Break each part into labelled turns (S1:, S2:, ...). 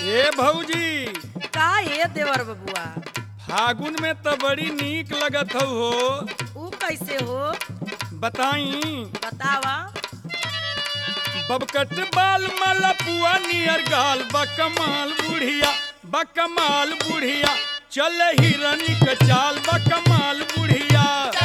S1: ए भौजी
S2: का ये देवर बबुआ
S1: फागुन में तो बड़ी नीक लगत हौ हो
S2: ऊ कैसे हो
S1: बताई
S2: बतावा
S1: बबकट बाल मलपुआ नियर गाल बकमाल बुढ़िया बकमाल बुढ़िया चल हिरन के चाल बकमाल बुढ़िया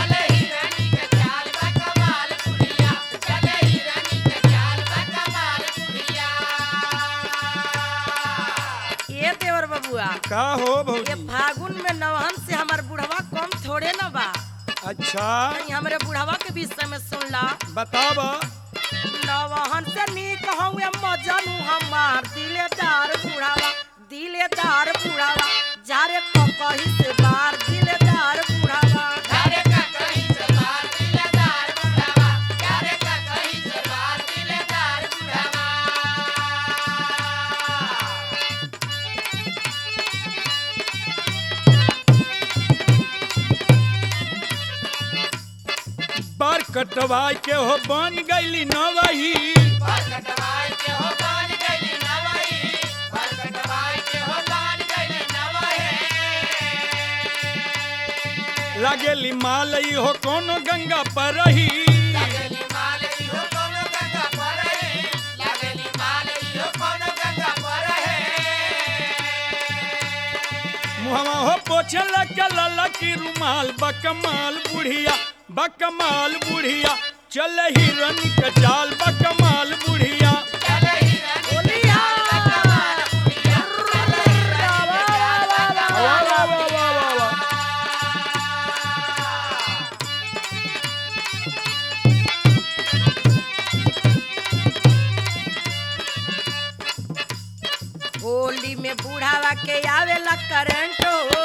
S2: ये देवर बबुआ
S1: का हो
S2: ये
S1: भौजी
S2: फागुन में नवहन से हमार बुढ़वा कम थोड़े न बा
S1: अच्छा
S2: कहीं हमरे बुढ़वा के विषय में सुन ला
S1: बतावा
S2: नवहन से नीक हूँ मजनू हमार दिलेदार बुढ़ावा दिलेदार बुढ़ावा जारे कही से बार दिलेदार बुढ़ावा
S1: बार कटवाई के हो बन गईली नवही लागेली मालई हो कोनो गंगा पर रही मुहवा हो पोछे लगे लला की रुमाल बकमाल बुढ़िया बकमाल बुढ़िया चल हिरन के चाल बकमाल बुढ़िया
S2: बोलिया
S1: वाह वाह वाह वाह वाह वाह
S2: होली में बुढ़ावा के आवेला करंट हो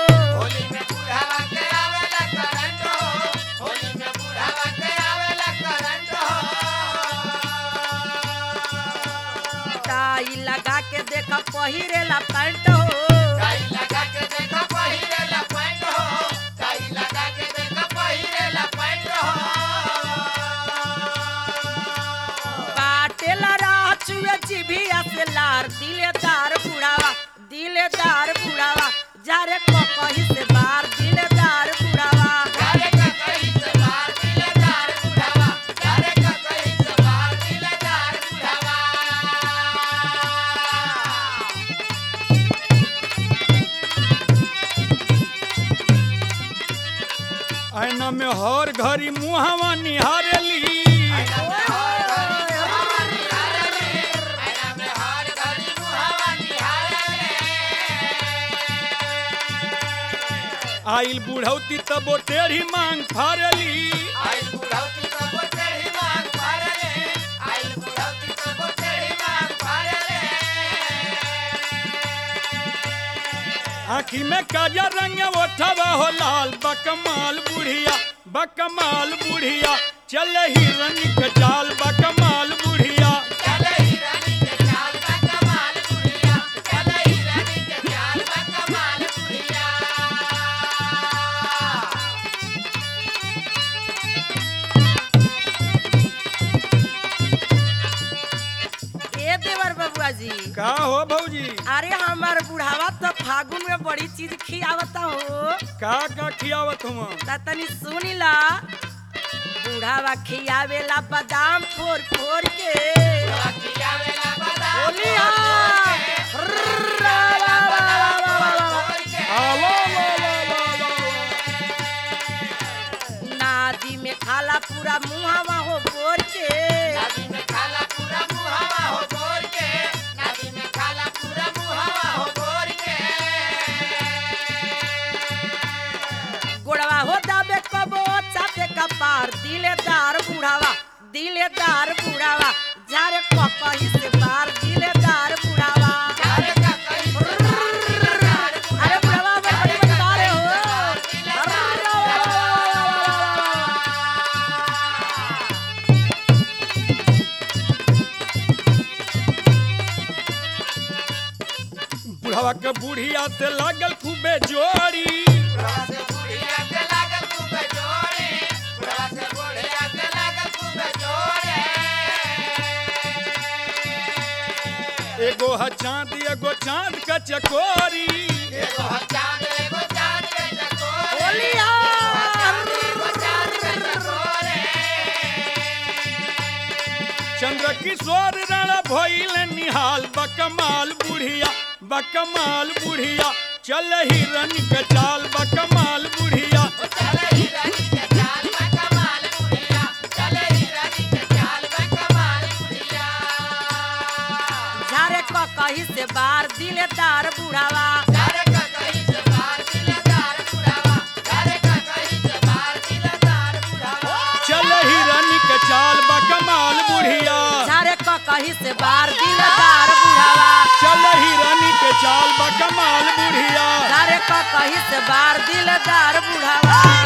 S2: टाई लगा के देख पहिरेला पैंट हो बाटेला राह चुए जिभिया से लार दिलेदार बुढ़ावा दिलेदार बुढ़ावा जारे कही से बार दिलेदार बुढ़ावा
S1: ऐना में हर घड़ी मुहवा निहारेली आइल बुढ़ौती तबो टेढ़ी मांग फारेली आखी में काजा रंग ओठवा हो लाल बकमाल बुढ़िया बकमाल बुढ़िया चल हिरन के चाल बकमाल बुढ़िया
S2: ए देवर बबुआ जी
S1: का हो भौजी
S2: अरे हमार बुढ़ावा तो फागुन में बड़ी चीज खियावता हो
S1: का का खियावत हुआ
S2: ता तनी सुनी ला बुढ़ावा खियावेला बादाम फोर फोर के बोलिया
S1: आ, वाह, वाह, वाह, वाह, वाह, वाह।
S2: नादी में खाला पूरा मुहावा हो बोर के गोड़वा हो दाबे कबो चापे कपार दिलेदार बुढ़ावा दिलेदार बुढ़ावा जारे कपही से बार दिलेदार बुढ़ावा अरे बुढ़ावा बड़ी बड़ी बारे हो
S1: बुढ़वा के बुढ़िया से लागल खूबे जोड़ी एगो ह चांद एगो चांद का चकोरी
S2: बोलिया
S1: चंद्र किशोर रण भइल निहाल बकमाल बुढ़िया बकमाल बुढ़िया चल हिरन के चाल बकमाल बुढ़िया
S2: झारे क कही से बार दिलेदार बुढ़ावा
S1: चल हिरन के चाल बकमाल बुढ़िया
S2: झारे क कही से बार दिलेदार बुढ़ावा
S1: चल हिरन के चाल बकमाल बुढ़िया
S2: झारे क कही से बार दिलेदार बुढ़ावा